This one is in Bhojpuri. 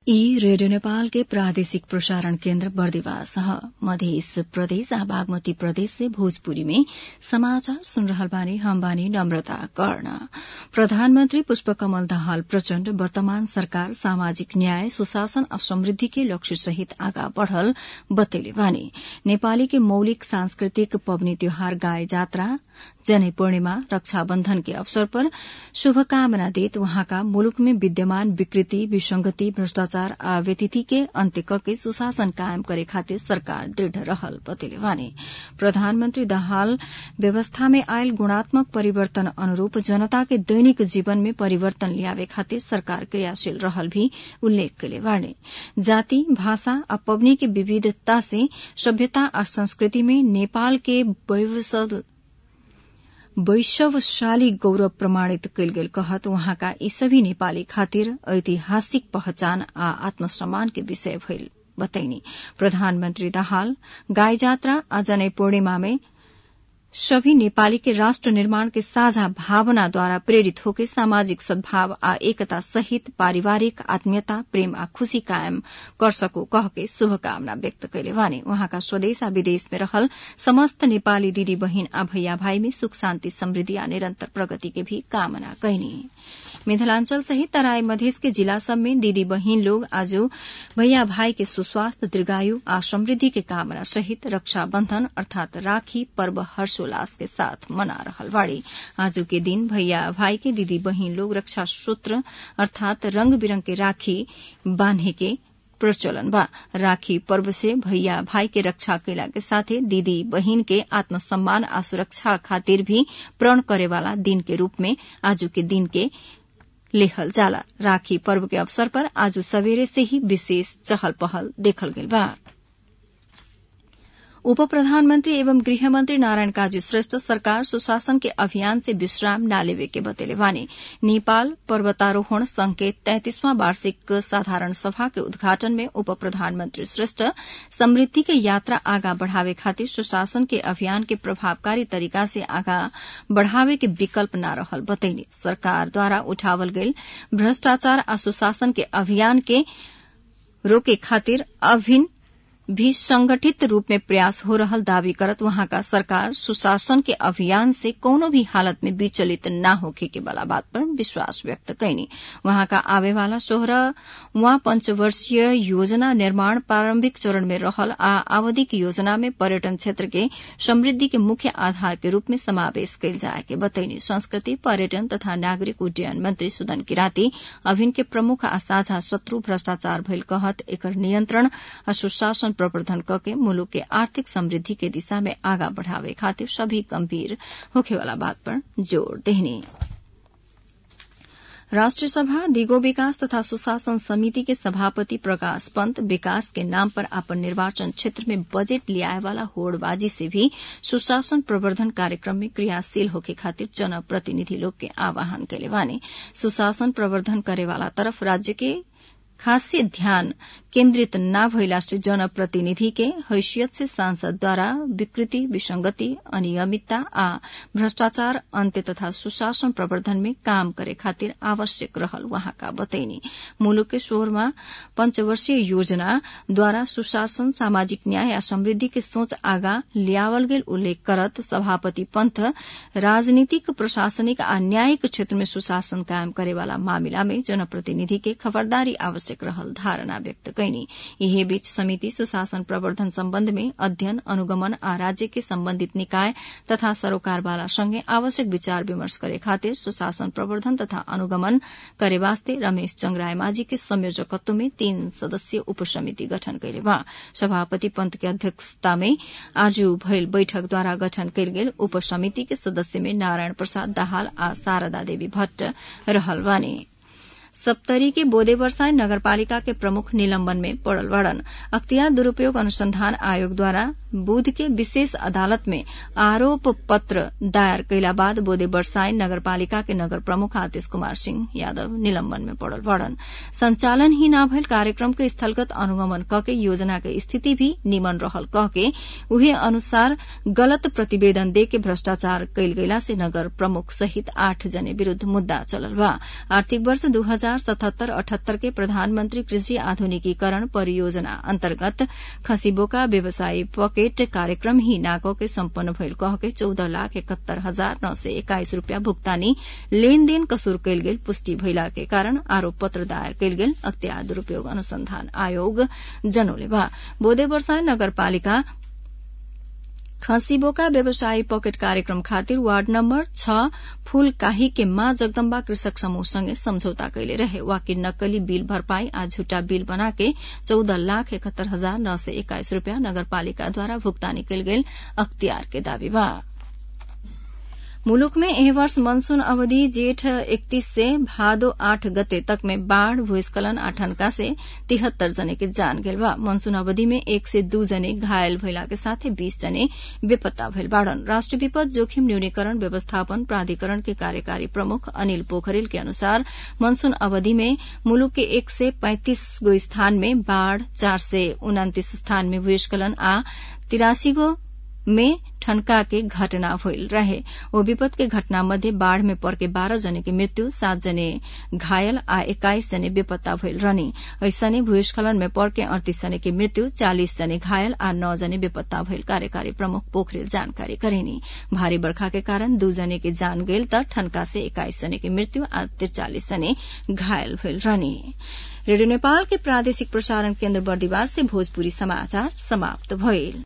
ई रेडियो नेपाल के प्रादेशिक प्रसारण केन्द्र बर्दिवास ह मध्य प्रदेश आ बागमती प्रदेश से भोजपुरी में समाचार सुन रहल बानी हम बानी नम्रता कर्ण प्रधानमन्त्री पुष्पकमल दाहाल प्रचण्ड वर्तमान सरकार सामाजिक न्याय सुशासन आ समृद्धि के लक्ष्य सहित आगा बढ़ल बतैले बानी नेपाली के मौलिक सांस्कृतिक पबनी त्योहार गाय जात्रा जनै पूर्णिमा रक्षाबन्धन के अवसर पर शुभकामना देत वहाँका मुलुक में विद्यमान विकृति विसंगति भ्रष्टाचार आ व्यतिथि के अन्त्य कके सुशासन कायम करे खातिर सरकार दृढ़ रहल बतैले बानी प्रधानमन्त्री दाहाल व्यवस्था में आयल गुणात्मक परिवर्तन अनुरूप जनता के दैनिक जीवन में परिवर्तन ल्यावे खातिर सरकार क्रियाशील रहल भी उल्लेख कैले बानी जाति भाषा आ पबनी के विविधता से सभ्यता आ संस्कृति में नेपाल के वैश्वशाली गौरव प्रमाणित कैल गेल कहत वहाँका यी सभी नेपाली खातिर ऐतिहासिक पहचान आ आत्मसम्मान के विषय भइल बताइनी प्रधानमन्त्री दाहाल गाई जात्रा आ जनै पूर्णिमा में सभी नेपाली के राष्ट्र निर्माण के साझा भावनाद्वारा प्रेरित होके सामाजिक सद्भाव आ एकता सहित पारिवारिक आत्मीयता प्रेम आ खुशी कायम कर सको कहके शुभकामना व्यक्त कैले वानी वहाँका स्वदेश आ विदेश में रहल समस्त नेपाली दिदी बहिन आ भैया भाई में सुख शान्ति समृद्धि आ निरन्तर प्रगति के भी कामना कैनी मिथिलांचल सहित तराई मधेश के जिला सब में दीदी बहिन लोग आज भैया भाई के सुस्वास्थ्य दीर्घायु आ समृद्धि के कामना सहित रक्षाबंधन अर्थात राखी पर्व हर्षोल्लास के साथ मना रहल बाड़ी आज के दिन भैया भाई के दीदी बहिन लोग रक्षा सूत्र अर्थात रंग बिरंग के राखी बांधे के प्रचलन बा राखी पर्व से भैया भाई के रक्षा कैला के साथे दीदी बहिन के आत्मसम्मान आ सुरक्षा खातिर भी प्रण करे वाला दिन के रूप में आज के दिन के लेखल जाला राखी पर्व के अवसर पर आज सवेरे से ही विशेष चहल पहल देखल गेल बा उप प्रधानमन्त्री एवं गृहमन्त्री नारायण काजी श्रेष्ठ सरकार सुशासन के अभियान से विश्राम न लेवे के बतेले वानी नेपाल पर्वतारोहण संघ के तैंतीसवां वार्षिक साधारण सभा के उद्घाटन में उप प्रधानमन्त्री श्रेष्ठ समृद्धि के यात्रा आगा बढ़ावे खातिर सुशासन के अभियान के प्रभावकारी तरीका से आगा बढ़ावे के विकल्प न रहल बतैनी सरकार द्वारा उठावल गईल भ्रष्टाचार आ सुशासन के अभियान के रोके खातिर अभिन्न भी संगठित रूप में प्रयास हो रहल दावी करत वहाँका सरकार सुशासन के अभियान से कोनो भी हालत में विचलित न होखे के वाला बात पर विश्वास व्यक्त कैनी वहाँका आवे वाला सोह्रवा पंचवर्षीय योजना निर्माण प्रारंभिक चरण में रहल आ आवधिक योजना में पर्यटन क्षेत्र के समृद्धि के मुख्य आधार के रूप में समावेश कैल जाए के बतैनी संस्कृति पर्यटन तथा नागरिक उड्डयन मंत्री सुदन किराती अभिन के प्रमुख आ साझा शत्रु भ्रष्टाचार भइल कहत एकर नियन्त्रण आ सुशासन प्रवर्धन कके मुलुक के आर्थिक समृद्धि के दिशा में आगा बढ़ावे खातिर सभी गंभीर होखेवाला बात पर जोड़ देहनी राष्ट्रिय सभा दिगो विकास तथा सुशासन समिति के सभापति प्रकाश पंत विकास के नाम पर अपन निर्वाचन क्षेत्र में बजट लियाए वाला होड़बाजी से भी सुशासन प्रवर्धन कार्यक्रम में क्रियाशील होके खातिर जनप्रतिनिधि लोग के आह्वान कैले बानी सुशासन प्रवर्धन करे वाला तरफ राज्य के खासे ध्यान केन्द्रित न भइला से जनप्रतिनिधि के हैसियत से सांसद द्वारा विकृति विसंगति अनियमितता आ भ्रष्टाचार अन्त्य तथा सुशासन प्रवर्धन में काम करे खातिर आवश्यक रहल वहाँका बतैनी मुलुक के सोह्रमा पंचवर्षीय योजना द्वारा सुशासन सामाजिक न्याय आ समृद्धि के सोच आगा ल्यावल गेल उल्लेख करत सभापति पंथ राजनीतिक प्रशासनिक आ न्यायिक क्षेत्र में सुशासन कायम करेवाला मामिला में जनप्रतिनिधि के खबरदारी आवश्यक आवश्यक रहल धारणा व्यक्त कैनी यही बीच समिति सुशासन प्रवर्धन सम्बन्ध में अध्ययन अनुगमन आ राज्य के सम्बन्धित निकाय तथा सरोकारवाला संगे आवश्यक विचार विमर्श करे खातिर सुशासन प्रवर्धन तथा अनुगमन करे वास्ते रमेश चंद्राय माझी के संयोजकत्व में तीन सदस्यीय उपसमिति गठन कैले बा सभापति पंत के अध्यक्षता में आज भइल बैठक द्वारा गठन कैल गेल उपसमिति के सदस्य में नारायण प्रसाद दाहाल आ शारदा देवी भट्ट रहल बानी सप्तरी के बोदे बरसाई नगरपालिका के प्रमुख निलंबन में पड़ल बड़न अख्तियार दुरूपयोग अनुसंधान आयोग द्वारा बुध के विशेष अदालत में आरोप पत्र दायर कैला बाद बोदे बरसाई नगरपालिका के नगर प्रमुख आतिश कुमार सिंह यादव निलंबन में पड़ल बड़न संचालन ही न भइल कार्यक्रम के स्थलगत अनुगमन क के योजना के स्थिति भी निमन रहल कह के उहे अनुसार गलत प्रतिवेदन दे के भ्रष्टाचार कैल गैला से नगर प्रमुख सहित आठ जने विरूद्ध मुद्दा चलल बा आर्थिक वर्ष दू हजार हजार सतहत्तर अठहत्तर के प्रधानमंत्री कृषि आधुनिकीकरण परियोजना अन्तर्गत खसीबोका व्यवसायी पकेट कार्यक्रम ही नाको के सम्पन्न भइल कह के चौध लाख इकहत्तर हजार नौ सय एक्काइस रूपियाँ भुक्तानी लेनदेन कसूर कयल गेल पुष्टि भइला के कारण आरोप पत्र दायर कयल गेल अख्तियार दुरूपयोग अनुसंधान आयोग जनौले बा बोधे वर्षा नगरपालिका खसीबोका व्यवसायी पकेट कार्यक्रम खातिर वार्ड नम्बर छ फूलकाही के माँ जगदम्बा कृषक समूहसँगै सम्झौता कैले रहे वाकि नक्कली बिल भरपाई आ झुटा बिल बनाके चौध लाख इकहत्तर हजार नौ सय एक्काइस रूपियाँ नगरपालिकाद्वारा भुक्तानी कयल गेल अख्तियार के दावी बा मुलुक में एह वर्ष मनसून अवधि जेठ इकतीस से भादो आठ गते तक में बाढ़ भूस्खलन आ ठनका से तिहत्तर जने के जान गेल बा मनसून अवधि में एक से दू जने घायल भइला के साथे बीस जने बेपत्ता भइल बाड़न राष्ट्र विपद जोखिम न्यूनीकरण व्यवस्थापन प्राधिकरण के कार्यकारी प्रमुख अनिल पोखरेल के अनुसार मनसून अवधि में मुलुक के एक से पैंतीस गो स्थान में बाढ़ चार से उनातिस स्थान में भूस्खलन आ तिरासी गो में ठनका के घटना भइल रहे ओ विपद के घटना मध्ये बाढ़ में पर्के बाह्र जने की मृत्यु सात जने घायल आ एक्काइस जने बेपत्ता भइल रहने ऐसने भूस्खलन में पर्के अड़तीस जने की मृत्यु चालिस जने घायल आ नौ जने बेपत्ता भइल कार्यकारी प्रमुख पोखरेल जानकारी करेनी भारी बर्खा के कारण दू जने के जान गेल त ठनका से एक्काइस जने की मृत्यु आ त्रिचालिस जने घायल भइल रहने रेडियो नेपाल के प्रादेशिक प्रसारण केन्द्र बर्दिवास से भोजपुरी समाचार समाप्त भइल